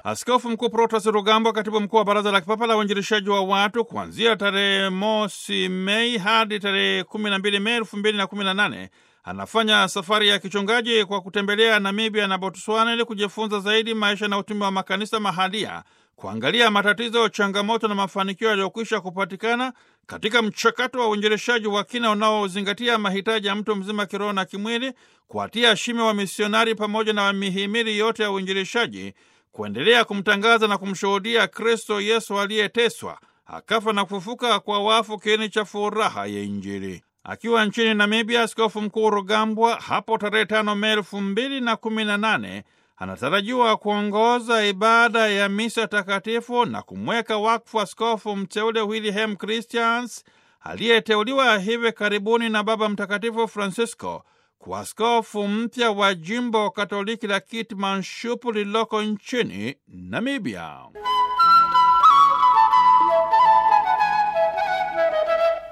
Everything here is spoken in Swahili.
Askofu Mkuu Protas Rugambwa, katibu mkuu wa Baraza la Kipapa la Uinjilishaji wa Watu, kuanzia tarehe mosi Mei hadi tarehe 12 Mei 2018 anafanya safari ya kichungaji kwa kutembelea Namibia na Botswana ili kujifunza zaidi maisha na utume wa makanisa mahalia, kuangalia matatizo, changamoto na mafanikio yaliyokwisha kupatikana katika mchakato wa uinjilishaji wa kina unaozingatia mahitaji ya mtu mzima kiroho na kimwili, kuwatia shime wa misionari pamoja na mihimili yote ya uinjilishaji kuendelea kumtangaza na kumshuhudia Kristo Yesu aliyeteswa akafa na kufufuka kwa wafu, kiini cha furaha ya Injili. Akiwa nchini Namibia, Askofu Mkuu Rugambwa hapo tarehe tano Mei elfu mbili na kumi na nane anatarajiwa kuongoza ibada ya misa takatifu na kumweka wakfu askofu mteule Wilhelm Christians aliyeteuliwa hivi karibuni na Baba Mtakatifu Francisco kwa askofu mpya wa jimbo Katoliki la Kitmanshupu lililoko nchini Namibia.